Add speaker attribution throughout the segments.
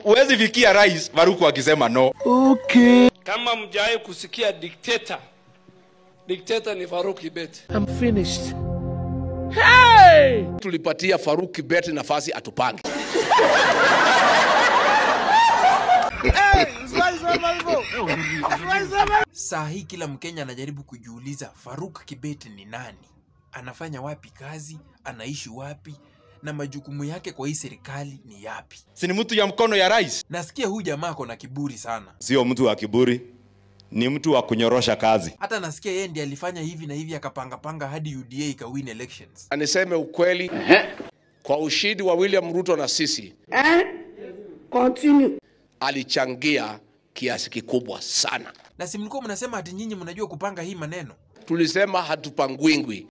Speaker 1: Huwezi fikia rais Faruku akisema no.
Speaker 2: Kama mjawahi kusikia dikteta, dikteta ni Faruk Kibet.
Speaker 3: tulipatia Faruk Kibet nafasi atupange.
Speaker 4: Saa hii kila Mkenya anajaribu kujiuliza Faruk Kibet ni nani, anafanya wapi kazi, anaishi wapi na majukumu yake kwa hii serikali ni yapi?
Speaker 1: Si ni mtu ya mkono ya rais?
Speaker 4: Nasikia huyu jamaa ako na kiburi sana,
Speaker 1: Sio mtu wa kiburi, ni mtu wa kunyorosha kazi.
Speaker 4: hata nasikia yeye ndiye alifanya hivi na hivi akapangapanga hadi UDA ikawin elections.
Speaker 3: Na niseme ukweli, kwa ushindi wa William Ruto na sisi alichangia kiasi kikubwa sana.
Speaker 4: Na si mlikuwa mnasema ati nyinyi mnajua kupanga hii maneno?
Speaker 3: Tulisema hatupangwingwi.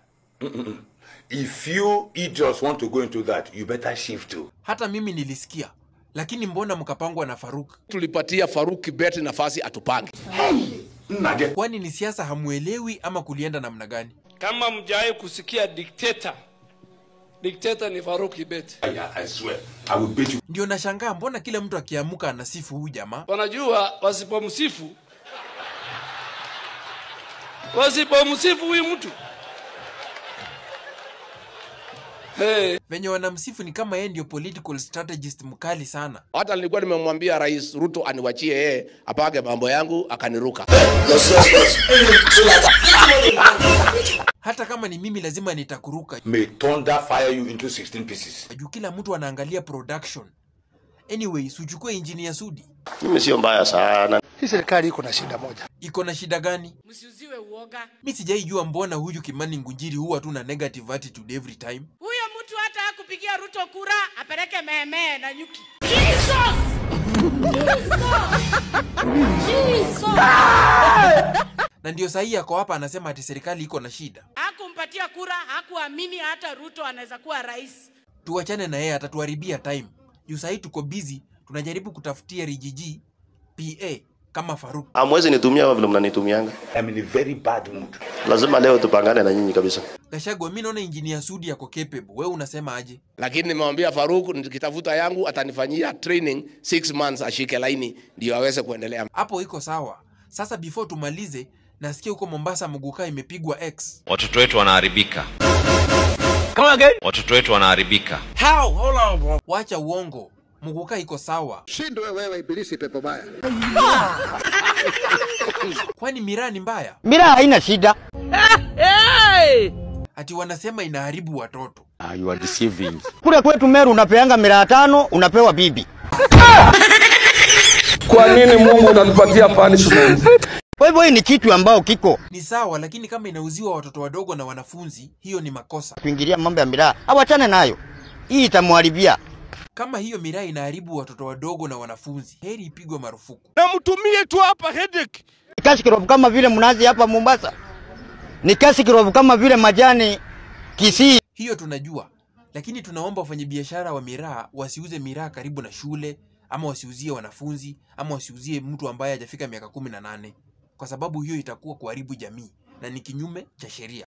Speaker 5: If you idiots want to go into that, you better shift to.
Speaker 4: Hata mimi nilisikia, lakini mbona mkapangwa na Faruk?
Speaker 3: Tulipatia Faruk Kibet nafasi atupange.
Speaker 4: Kwani ni siasa hamuelewi ama kulienda namna gani?
Speaker 2: Kama mjawahi kusikia dikteta, dikteta ni Faruk Kibet.
Speaker 5: I, I swear, I will bet you.
Speaker 4: Ndio nashangaa mbona kila mtu akiamuka anasifu huyu jamaa.
Speaker 2: Wanajua wasipomsifu, wasipomsifu huyu mtu hey,
Speaker 4: Venye wanamsifu ni kama yeye ndio political strategist mkali sana.
Speaker 3: Hata nilikuwa nimemwambia Rais Ruto aniwachie yeye apange mambo yangu, akaniruka.
Speaker 4: Hata kama ni mimi lazima nitakuruka
Speaker 5: May thunder fire you into 16 pieces.
Speaker 4: juu kila mtu anaangalia production. Anyway, suchukue engineer Sudi.
Speaker 6: Mimi sio mbaya sana.
Speaker 7: Hii serikali iko na shida moja.
Speaker 4: Iko na shida gani?
Speaker 8: msiuziwe uoga.
Speaker 4: Mi sijaijua mbona huyu Kimani Ngunjiri huwa tu na negative attitude every time.
Speaker 8: Huyo mtu hata hakupigia Ruto kura, apeleke mehemee na nyuki.
Speaker 4: Na ndio sahihi ako hapa anasema ati serikali iko na shida.
Speaker 8: Hakumpatia kura, hakuamini hata Ruto anaweza kuwa rais.
Speaker 4: Tuachane na yeye, atatuharibia time. Juu sahii tuko busy, tunajaribu kutafutia Rigiji PA kama Faruk.
Speaker 6: Hamwezi nitumia kama vile mnanitumianga.
Speaker 5: I'm in a very bad mood.
Speaker 6: Lazima leo tupangane na nyinyi kabisa.
Speaker 4: Gashagwa, mi naona engineer Sudi ako capable. Wewe unasema aje?
Speaker 3: Lakini nimemwambia Faruk nikitafuta yangu atanifanyia training 6 months ashike laini ndio aweze kuendelea.
Speaker 4: Hapo iko sawa. Sasa before tumalize, nasikia huko Mombasa Muguka imepigwa X.
Speaker 9: watoto wetu wanaharibika watoto wetu wanaharibika
Speaker 4: Wacha uongo. Muguka iko sawa.
Speaker 7: Shindwe wewe ibilisi pepo baya.
Speaker 4: Kwani miraa ni mbaya?
Speaker 10: Mira haina shida.
Speaker 4: Ati wanasema inaharibu watoto.
Speaker 10: Kule kwetu Meru unapeanga miraa tano unapewa bibi.
Speaker 2: kwa nini Mungu unanipatia punishment?
Speaker 10: Kwa hivyo hii ni kitu ambao kiko
Speaker 4: Ni sawa, lakini kama inauziwa watoto wadogo na wanafunzi, hiyo ni makosa.
Speaker 10: kuingilia mambo ya miraa, awachane nayo. Hii itamwharibia.
Speaker 4: Kama hiyo miraa inaharibu watoto wadogo na wanafunzi, heri ipigwe marufuku.
Speaker 2: Na mtumie tu hapa headache.
Speaker 10: Ni kasi kirovu kama vile mnazi hapa Mombasa, ni kasi kirovu kama vile majani Kisii.
Speaker 4: Hiyo tunajua, lakini tunaomba wafanyabiashara wa miraa wasiuze miraa karibu na shule, ama wasiuzie wanafunzi, ama wasiuzie mtu ambaye hajafika miaka kumi na nane, kwa sababu hiyo itakuwa kuharibu jamii na ni kinyume cha sheria.